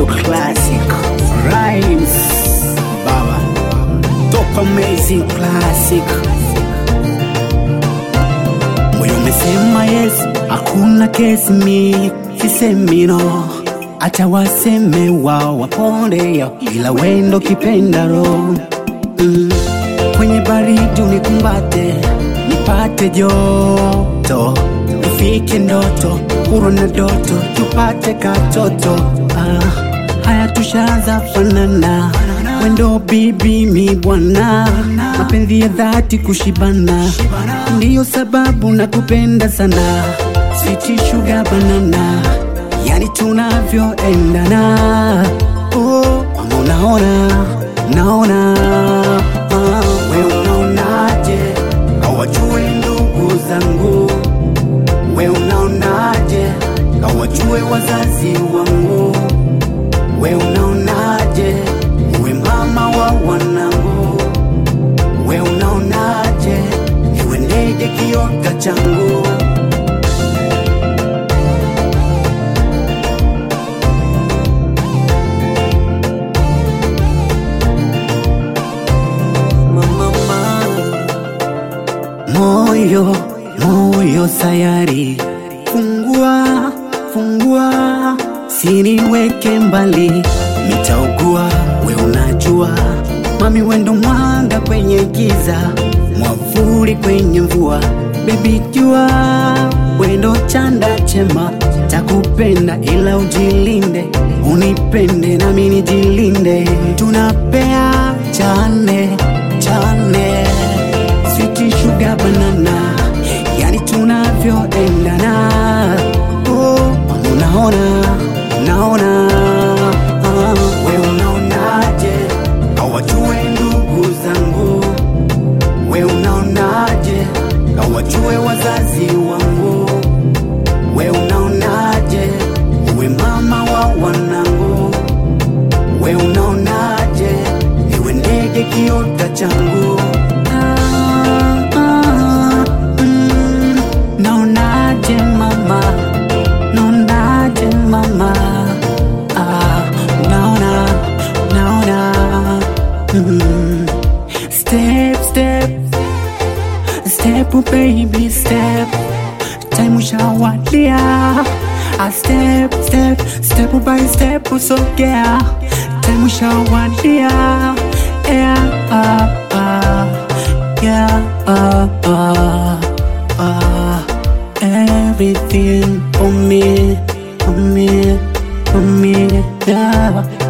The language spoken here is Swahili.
ndo classic rhymes baba top amazing classic moyo umesema yes hakuna kesi mi sisemi no acha waseme wao waponde yao ila wendo kipenda roho mm. kwenye baridi unikumbate nipate joto ufike ndoto huru na doto tupate katoto ah, haya tushaanza fanana wendo bibi mi bwana mapenzi ya dhati kushibana ndiyo sababu nakupenda sana switi shuga banana yani tunavyoendana oh, ama unaona naona ah, we unaonaje hawajui ndugu zangu we unaonaje hawajue wazazi wangu we unaonaje uwe mama wa wanangu we unaonaje iwe ndege kiota changu moyo moyo sayari fungua fungua siniweke mbali nitaugua we unajua mami wendo mwanga kwenye giza mwavuli kwenye mvua bebi jua wendo chanda chema takupenda ila ujilinde unipende nami nijilinde tunapea chane chane switi shuga banana yani tunavyoendana oh, unaona naona ah, we unaonaje hawajue ndugu zangu we unaonaje hawajue wazazi wangu we unaonaje uwe mama wa wanangu we unaonaje iwe ndege kiota changu Ah, ah, mm, naonaje mama naonaje mama ah, naona naona mm, step step step baby step time ushawadia a step step step by step usogea time ushawadia yeah, uh, uh, yeah, uh, uh, uh, everything for me, for me, for me, yeah.